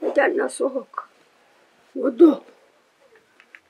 njyana nasohoka godo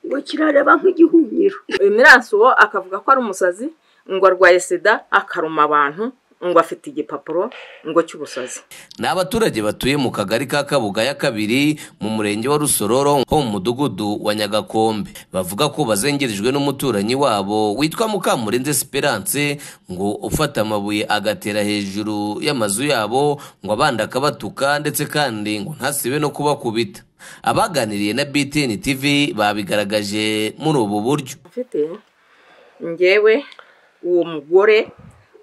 ngo kirareba nk'igihunyiro Imirasuwo akavuga ko ari umusazi ngo arwaye sida akaruma abantu ngo afite igipapuro ngo cy'ubusazi ni abaturage batuye mu kagari ka kabugaya kabiri mu murenge wa rusororo ho mu mudugudu wa nyagakombe bavuga ko bazengerejwe n'umuturanyi wabo witwa mukamurenze esperance ngo ufata amabuye agatera hejuru y'amazu yabo ngo abandi akabatuka ndetse kandi ngo ntasibe no kubakubita abaganiriye na btn tv babigaragaje muri ubu buryo mfite ngewe uwo mugore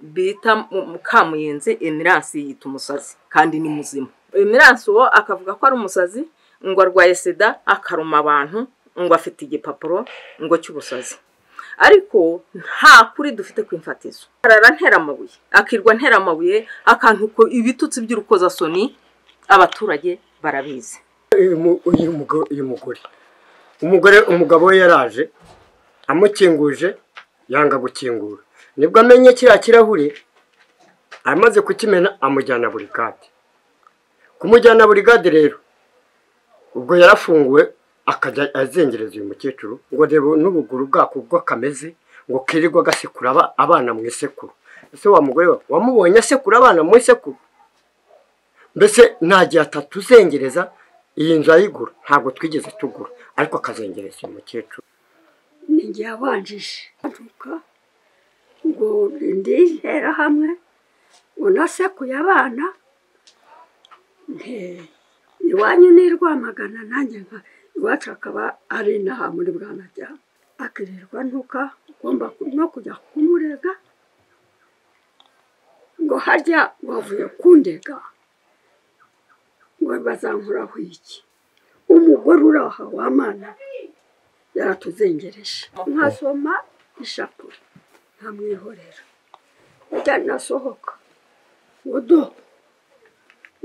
bita mukamuyenzi emirasi yita umusazi kandi ni muzima emirasi uwo akavuga ko ari umusazi ngo arwaye sida akaruma abantu ngo afite igipapuro ngo cy'ubusazi ariko nta kuri dufite ku imfatizo arara ntera amabuye akirwa ntera amabuye akantu ko ibitutsi by'urukozasoni abaturage barabizi uyu mugore umugore umugabo we yaraje amukinguje yanga gukingura nibwo amenye kiriya kirahure amaze kukimena amujyana burigade kumujyana burigade rero ubwo yarafunguwe akajya azengereza uyu mukecuru ngo reba n'ubuguru bwako ubwo kameze ngo kirirwa agasekura abana mu isekuru ese wa mugore we wamubonye asekura abana mu isekuru mbese nta gihe atatuzengereza iyi nzu ayigura ntabwo twigeze tugura ariko akazengereza uyu mukecuru ni njye yabanjije aduka ngo ndizera hamwe ngo nasekuye abana iwanyu ni rwamagana nanjye nka iwacu akaba ari inaha muri bwanajyana akirirwa ntuka ugomba no kujya kumurega ngo hajya wavuye kundega ngo bazankuraho iki umugore uri aha wamana yaratuzengereje nkasoma ishapure nkamwihorera njya nasohoka godo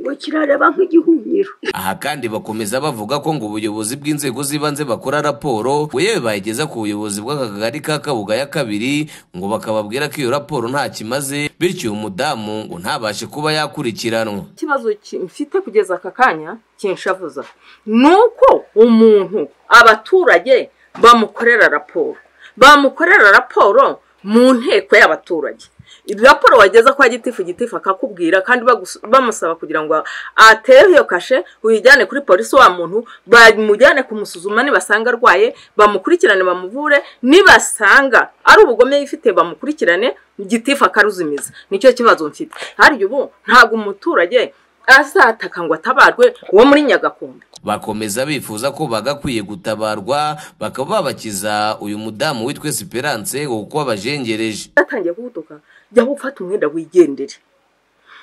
ngo kirareba nk'igihunyiro aha kandi bakomeza bavuga ko ngo ubuyobozi bw'inzego z'ibanze bakora raporo yewe bayigeza ku buyobozi bw'akagari ka kabugaya kabiri ngo bakababwira ko iyo raporo nta kimaze bityo uyu mudamu ngo ntabashe kuba yakurikiranwa ikibazo mfite kugeza aka kanya kinshavuza ni uko umuntu abaturage bamukorera raporo bamukorera raporo mu nteko y'abaturage raporo wageza kwa gitifu gitifu akakubwira kandi bamusaba kugira ngo atere iyo kashe uyijyane kuri polisi wa muntu bamujyane kumusuzuma nibasanga arwaye bamukurikirane bamuvure nibasanga ari ubugome yifite bamukurikirane gitifu akaruzimiza nicyo kibazo mfite hariya ubu ntabwo umuturage azataka ngo atabarwe uwo muri nyagakumbi bakomeza bifuza ko bagakwiye gutabarwa bakaba babakiza uyu mudamu witwa esperance kuko abajengereje batangiye kugutuka jya gufata umwenda wigendere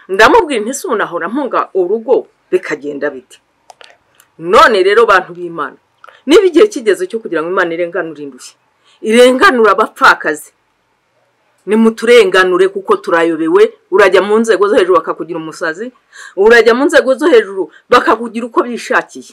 ndamubwira ntisunahora mpunga urugo bikagenda biti none rero bantu b'imana niba igihe kigeze cyo kugira ngo imana irenganure indushyi irenganura abapfakazi nimuturenganure kuko turayobewe urajya mu nzego zo hejuru bakakugira umusazi urajya mu nzego zo hejuru bakakugira uko bishakiye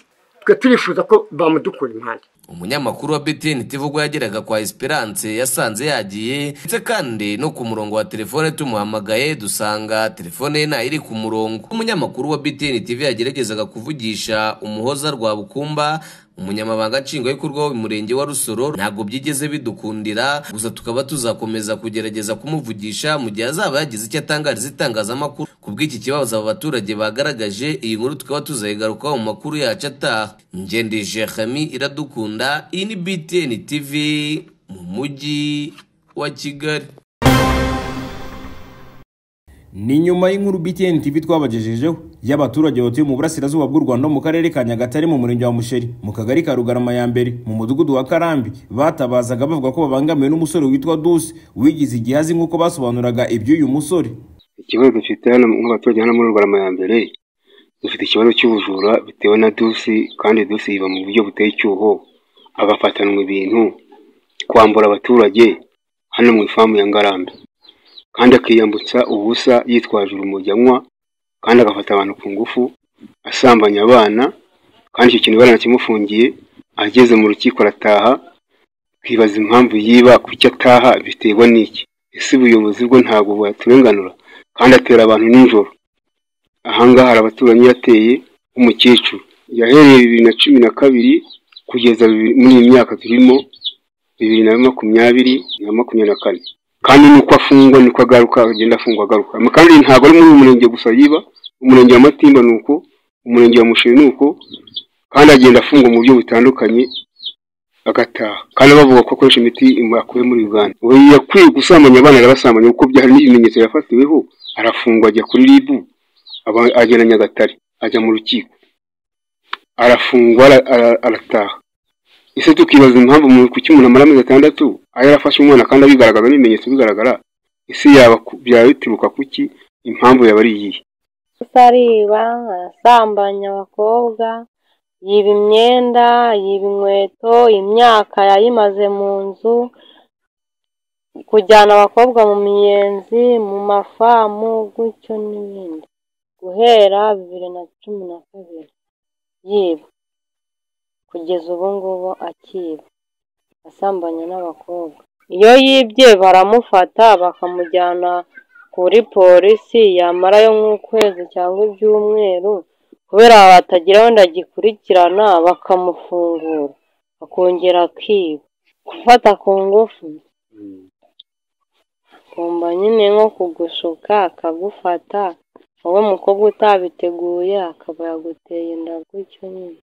twe turifuza ko bamudukura impande umunyamakuru wa btn tv ubwo yageraga kwa esperance yasanze yagiye ndetse kandi no ku murongo wa telefone tumuhamagaye dusanga telefone ye ntayo iri ku murongo umunyamakuru wa btn tv yageragezaga kuvugisha umuhoza rwabukumba umunyamabanga nshingwabikorwa w'umurenge wa rusoro ntabwo byigeze bidukundira gusa tukaba tuzakomeza kugerageza kumuvugisha mu gihe azaba yagize icyo atangariza itangazamakuru ku bw'iki kibazo aba baturage bagaragaje iyi nkuru tukaba tuzayigarukaho mu makuru yacu ataha ngendije hami iradukunda iyi ni btn tv mu mujyi wa kigali ni nyuma y'inkuru btn tv twabagejejeho y'abaturage batuye mu burasirazuba bw'u rwanda mu karere ka nyagatare mu murenge wa musheri mu kagari ka rugarama ya mbere mu mudugudu wa karambi batabazaga bavuga ko babangamiwe n'umusore witwa dusi wigize igihe azi nk'uko basobanuraga iby'uyu musore ikibazo dufite hano nk'abaturage hano muri rugarama ya mbere dufite ikibazo cy'ubujura bitewe na dusi kandi dusi yiba mu buryo buteye icyuho agafatanwa ibintu kwambura abaturage hano mu ifamu ya ngarambe kandi akiyambutsa ubusa yitwaje urumogi anywa kandi agafata abantu ku ngufu asambanya abana kandi icyo kintu baranakimufungiye ageze mu rukiko arataha twibaza impamvu yiba ku icyo ataha biterwa n'iki ese ubuyobozi bwo ntabwo bwaturenganura kandi atera abantu nijoro ahangaha hari abaturanyi yateye umukecuru yahereye bibiri na cumi na kabiri kugeza bibiri- muri iyi myaka turimo bibiri na makumyabiri na makumyabiri na kane kandi nuko afungwa niko agaruka agenda afungwa agaruka Ama kandi ntabwo ari muri uyu murenge gusa yiba umurenge wa matimba ni uko umurenge wa musheri ni uko kandi agenda afungwa mu buryo butandukanye agataha kandi bavuga ko akoresha imiti akuye muri uganda ubu yakwiye gusambanya abana arabasambanya kuko byari n'ibimenyetso yafatiweho arafungwa ajya kuri ribu aba- agera nyagatare ajya mu rukiko arafungwa ara- ara- arataha ese tukibaza impamvu mu kuki umuntu amara amezi atandatu aho yarafashe umwana kandi abigaragaza n'ibimenyetso bigaragara ese yaba ku- byaba bituruka kuki impamvu yaba ari iyihe ariba asambanya abakobwa yiba imyenda yiba inkweto imyaka yayimaze mu nzu kujyana abakobwa mu miyenzi mu mafamu gutyo n'ibindi guhera bibiri na cumi na kabiri yiba kugeza ubu ngubu akiba asambanya n'abakobwa iyo yibye baramufata bakamujyana kuri polisi yamarayo nk'ukwezi cyangwa ibyumweru kubera batagira wenda agikurikirana bakamufungura akongera akiba gufata ku ngufu kumva nyine nko kugushuka akagufata wowe mukobwa utabiteguye akaba yaguteye inda gutyo nyine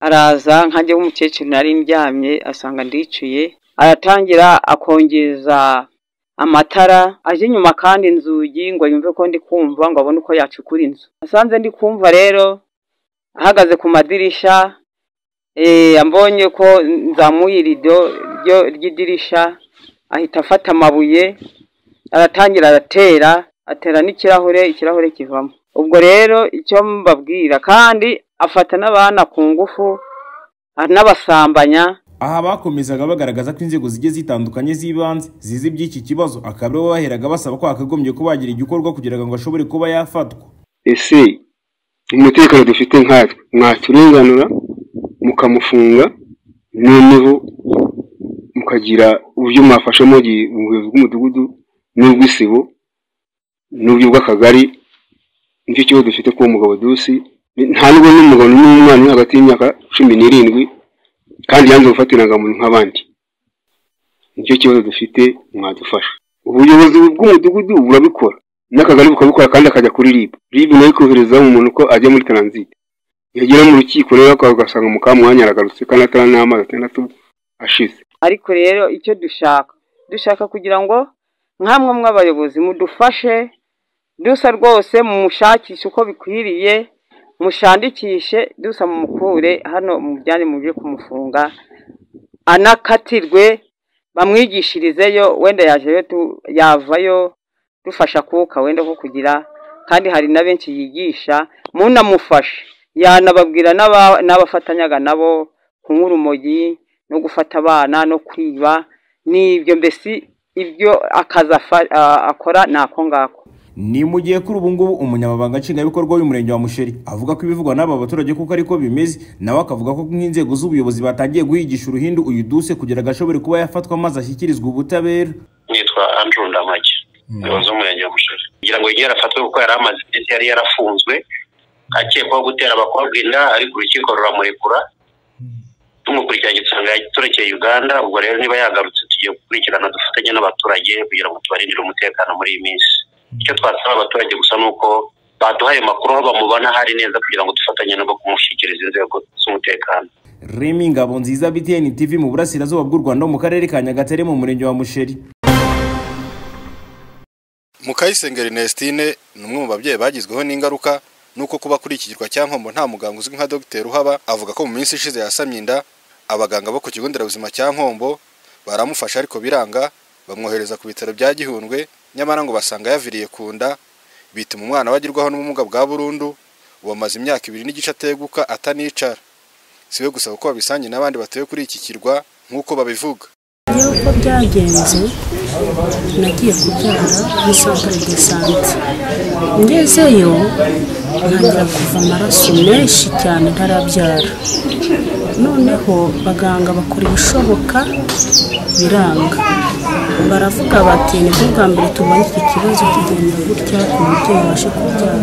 araza nkanjye w'umukecuru nari ndyamye asanga ndicuye aratangira akongeza amatara aje inyuma kandi inzugi ngo yumve ko ndi kumva ngo abone uko yacukura inzu asanze ndi kumva rero ahagaze ku madirisha eh, ambonye ko nzamuye irido ryo- ry'idirisha ahita afata amabuye aratangira aratera atera n'ikirahure ikirahure kivamo ubwo rero icyo mbabwira kandi afata n'abana ku ngufu anabasambanya aha bakomezaga bagaragaza ko inzego zigiye zitandukanye z'ibanze zizi iby'iki kibazo akaba aribo baheraga basaba ko hakagombye kuba hagira igikorwa kugira ngo ashobore kuba yafatwa ese umutekano dufite nkatwe mwaturenganura mukamufunga noneho mukagira uburyo mwafasha mu gihe ubuyobozi bw'umudugudu n'ubw'isibo n'ubw'akagari nicyo kibazo dufite k'uwo mugabo dusi nta nubwo n'umugabo n'umwana uri hagati y'imyaka cumi n'irindwi kandi yanze gufatira muntu nk'abandi nicyo kibazo dufite mwadufasha ubuyobozi bw'umudugudu burabikora n'akagari bukabikora kandi akajya kuri rib rib nayo ikohereza umuntu ko ajya muri taranzite yagera mu rukiko rero ugasanga mukamwanya aragarutse kandi atari n'amazi atandatu ashize ariko rero icyo dushaka dushaka kugira ngo nkamwe mw'abayobozi mudufashe dusa rwose mumushakishe uko bikwiriye mushandikishe dusa mumukure hano mujyane muje kumufunga anakatirwe bamwigishirizeyo wenda yajeyo tu- yavayo dufasha akuka wenda ko kugira kandi hari na benshi yigisha munamufashe yanababwira n'aba- n'abafatanyaga nabo kunywa urumogi no gufata abana no kwiba n'ibyo mbese ibyo akazi afa- a- akora ni ako ngako ni mu gihe kuri ubu ngubu umunyamabanga nshingwabikorwa w'umurenge wa musheri avuga ko ibivugwa n'aba baturage kuko ariko bimeze nawe akavuga ko nk'inzego z'ubuyobozi batangiye guhigisha uruhindu uyu duse kugira ngo ashobore kuba yafatwa maze ashyikirizwe ubutabera nitwa andrew ndamage umuyobozi w'umurenge wa musheri kugira ngo yigere afatwe kuko yari amaze iminsi yari yarafunzwe akekwaho gutera abakobwa inda ariko urukiko ruramurekura tumukurikiranye dusanga turekeye uganda ubwo rero niba yagarutse tugiye gukurikirana dufatanye n'abaturage kugira ngo tubarindire umutekano muri iyi minsi icyo twasaba abaturage gusa ni uko baduhaye amakuru aho bamubona hari neza kugira ngo dufatanye nabo kumushyikiriza inzego z'umutekano remi ngabo nziza btn tv mu burasirazuba bw'u rwanda mu karere ka nyagatare mu murenge wa musheri mukayisenga Ernestine ni umwe mu babyeyi bagizweho n'ingaruka nuko kuba kuri iki kirwa cya nkombo nta muganga uzwi nka dogiteri uhaba avuga ko mu minsi ishize yasamye inda abaganga bo ku kigo nderabuzima cya nkombo baramufasha ariko biranga bamwohereza ku bitaro bya gihundwe nyamara ngo basanga yaviriye ku nda bituma umwana we agirwaho n'ubumuga bwa burundu ubu amaze imyaka ibiri n'igice ateguka atanicara si we gusa kuko babisangiye n'abandi batuye kuri iki kirwa nk'uko babivuga rero uko byagenze nagiye kubyara muri centre de sante ngezeyo ntangira kuva amaraso menshi cyane ntarabyara noneho abaganga bakora ibishoboka biranga baravuga bati nibwo bwa mbere tubonye iki kibazo kigenda gutya ku mubyeyi ubashe kubyara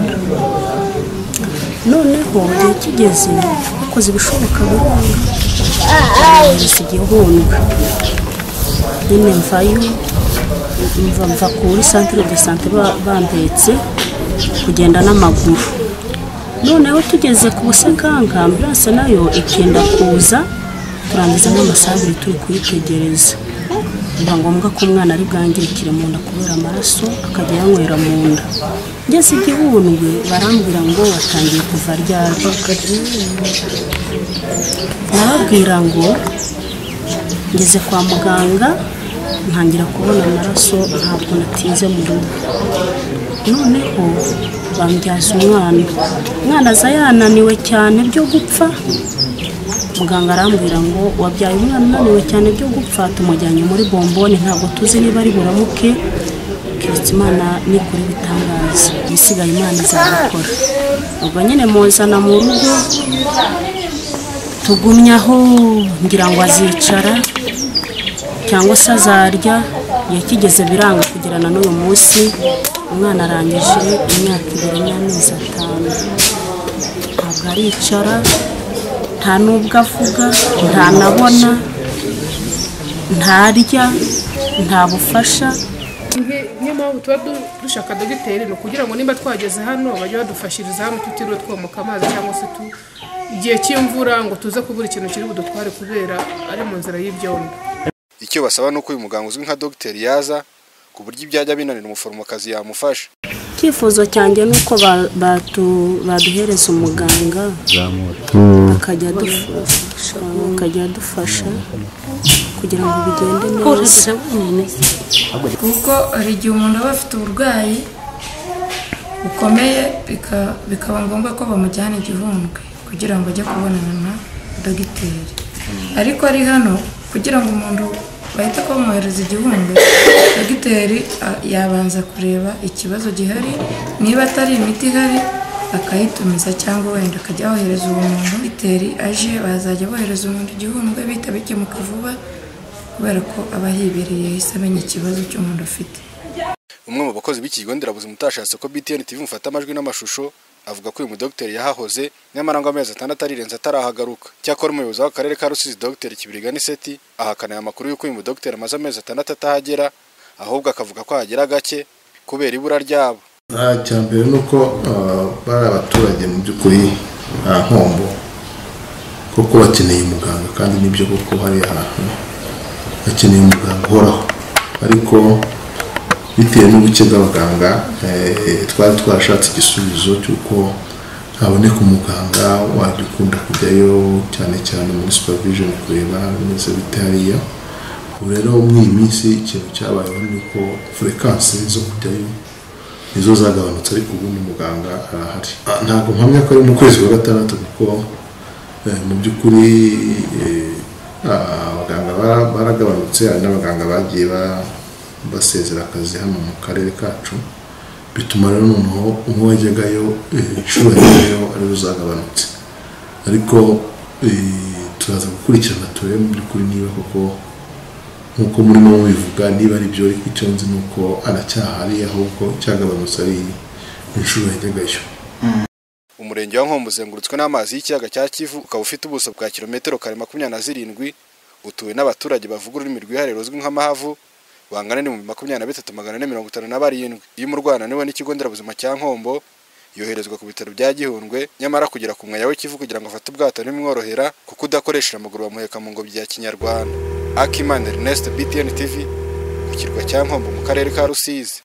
noneho igihe kigeze bakoze ibishoboka burundu igihundwe nyine mvayo mva mva kuri santire de sante ba- bambetse kugenda n'amaguru noneho tugeze ku busekanga ambiranse nayo ikenda kuza turangiza n'amasaha abiri turi kuyitegereza biba ngombwa ko umwana ari bwangirikire mu nda kubera amaraso akajya yanywera mu nda ngeze igihundwe barambwira ngo watangiye kuva ryari barabwira ngo ngeze kwa muganga ntangira kubona amaraso ntabwo natinze mu rugo noneho bambyaza umwana umwana aza yananiwe cyane byo gupfa muganga arambwira ngo wabyaye umwana unaniwe cyane byo gupfa tumujyanye muri bomboni ntabwo tuzi niba ari buramuke keretse imana nikora ibitangaza ibisigaye imana izabikora ubwo nyine muzana mu rugo tugumye aho ngira ngo azicara cyangwa se azarya igihe kigeze biranga kugirana n'uyu munsi umwana arangije imyaka ibiri n'amezi atanu ntabwo aricara nta n'ubwo avuga ntanabona ntarya nta bufasha niyo mpamvu tuba du- dushaka dogiteri ni ukugira ngo nimba twageze hano bajye badufashiriza hano tutiriwe twomoka amazi cyangwa se tu igihe cy'imvura ngo tuze kubura ikintu kiri budutware kubera ari mu nzira y'ibyondo icyo basaba ni uko uyu muganga uzwi nka dogiteri yaza ku buryo ibyajya binanira umuforomokazi yamufasha icyifuzo cyanjye ni uko ba- batu- baduhereza umuganga akajya adufasha akajya adufasha kugira ngo bigende neza kuko hari igihe umuntu aba afite uburwayi bukomeye bika- bikaba ngombwa ko bamujyana igihundwe kugira ngo ajye kubonana na dogiteri ariko ari hano kugira ngo umuntu bahite kumwohereza igihundwe dogiteri a- yabanza kureba ikibazo gihari niba atari imiti ihari akayitumiza cyangwa wenda akajya yohereza uwo muntu dogiteri aje bazajya bohereza umuntu igihundwe bihita bikemuka vuba kubera ko aba yibereye yahise amenya ikibazo cy'umuntu afite umwe mu bakozi b'ikigo nderabuzima utashatse ko BTN TV mufata amajwi n'amashusho avuga ko uyu mudogiteri yahahoze nyamara ngo amezi atandatu arirenze atarahagaruka cyakora umuyobozi w'akarere ka rusizi dogiteri kibirigani seti ahakana aya makuru y'uko uyu mudogiteri amaze amezi atandatu atahagera ahubwo akavuga ko hagera gake kubera ibura ryabo Ah, icya mbere ni uko ah, bari abaturage mu by'ukuri nta nkombo kuko bakeneye umuganga kandi nibyo kuko hari ahantu bakeneye umuganga uhoraho ariko bitewe n'ubuke bw'abaganga eh, twari twarashatse igisubizo cy'uko haboneka umuganga wajya ukunda kujyayo cyane cyane muri supervision kureba bimeze bite hariya ubu rero muri iyi minsi ikintu cyabayeho ni uko furekansi zo kujyayo nizo zagabanutse ariko ubundi muganga arahari Ah, ntabwo mpamya ko ari mu kwezi kwa gatandatu kuko eh, mu by'ukuri eh, ah, abaganga bara- baragabanutse hari n'abaganga bagiye ba- basezera akazi hano mu karere kacu bituma rero noneho umwe wajyagayo eh, inshuro yajyagayo ariwe uzagabanutse ariko eh, turaza gukurikirana turebe mu by'ukuri niba koko nk'uko murimo mubivuga niba ari byo ariko icyo nzi ni uko aracyahari ahubwo cyagabanutse ari inshuro yajyagayo umurenge wa nkombo uzengurutswe n'amazi y'ikiyaga cya kivu ukaba ufite ubuso bwa kilometero kare makumyabiri na zirindwi utuwe n'abaturage bavuga ururimi rwihariye ruzwi nk'amahavu bangana n'ibihumbi makumyabiri na bitatu magana ane mirongo itanu na barindwi iyo umurwana niwe n'ikigo nderabuzima cya nkombo yoherezwa ku bitaro bya gihundwe nyamara kugera ku mwaya w'ikivu kugira ngo afate ubwato ntibimworohera kuko udakoresheje amaguru bamuheka mu ngobyi ya kinyarwanda akimana ernest btn tv ku kirwa cya nkombo mu karere ka rusizi